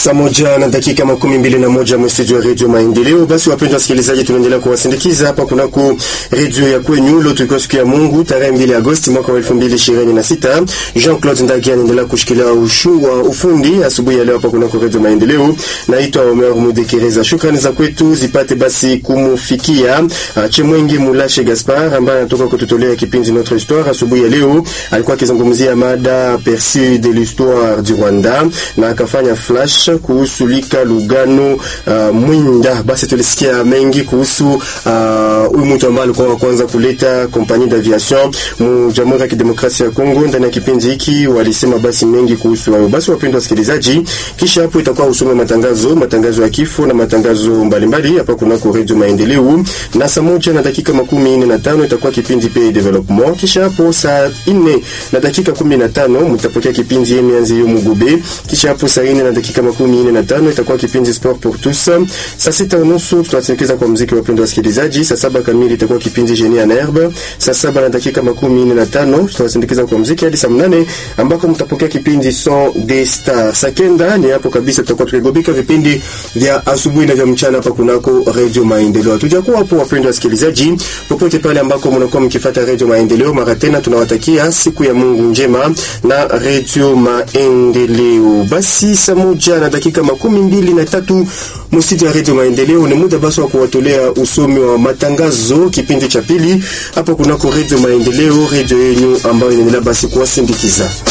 Saa moja na dakika makumi mbili na moja mstudio ya redio Maendeleo. Basi wapendwa wasikilizaji, tunaendelea kuwasindikiza hapa kunako redio ya kwenyu. Leo tulikuwa siku ya Mungu tarehe mbili Agosti mwaka wa elfu mbili ishirini na sita. Jean Claude Ndagi anaendelea kushikilia ushu wa ufundi asubuhi ya leo hapa kunako redio Maendeleo. Naitwa Omer Mudekereza. Shukrani za kwetu zipate basi kumufikia uh, Chemwenge Mulashe Gaspar ambaye anatoka kututolea kipindi Notre Histoire asubuhi ya leo. Alikuwa akizungumzia mada perçu de l'histoire du Rwanda na akafanya flash kuhusu Lika Lugano uh, Mwinda. Basi tulisikia mengi kuhusu huyu uh, mtu ambaye alikuwa wa kwanza kuleta compagnie d'aviation mu Jamhuri ya Kidemokrasia ya Kongo. Ndani ya kipindi hiki walisema basi mengi kuhusu hayo. Basi wapendwa wasikilizaji, kisha hapo itakuwa usome matangazo, matangazo ya kifo na matangazo mbalimbali hapa kunako Radio Maendeleo, na saa moja na dakika makumi nne na tano itakuwa kipindi pe development. Kisha hapo saa nne na dakika kumi na tano mtapokea kipindi Emianzi yo Mugube. Kisha hapo saa nne na dakika makumi nne na tano itakuwa kipindi Sport pour tous. Saa sita unusu tutasindikiza kwa muziki, wapendwa wasikilizaji. Saa saba kamili itakuwa kipindi Genie en herbe. Saa saba na dakika makumi nne na tano tutasindikiza kwa muziki hadi saa mnane ambako mtapokea kipindi Son des Stars. Saa kenda ni hapo kabisa tutakuwa tukigobika vipindi vya asubuhi na vya mchana hapa kunako Radio Maendeleo. Tujakuwa hapo wapendwa wasikilizaji, popote pale ambako mnakuwa mkifuata Radio Maendeleo, mara tena tunawatakia siku ya Mungu njema na Radio Maendeleo. Basi saa moja na dakika makumi mbili na tatu msidi ya Radio Maendeleo ni muda basi wa kuwatolea usomi wa matangazo kipindi cha pili hapo kunako Radio Maendeleo, radio yenu ambayo inaendelea basi kuwasindikiza.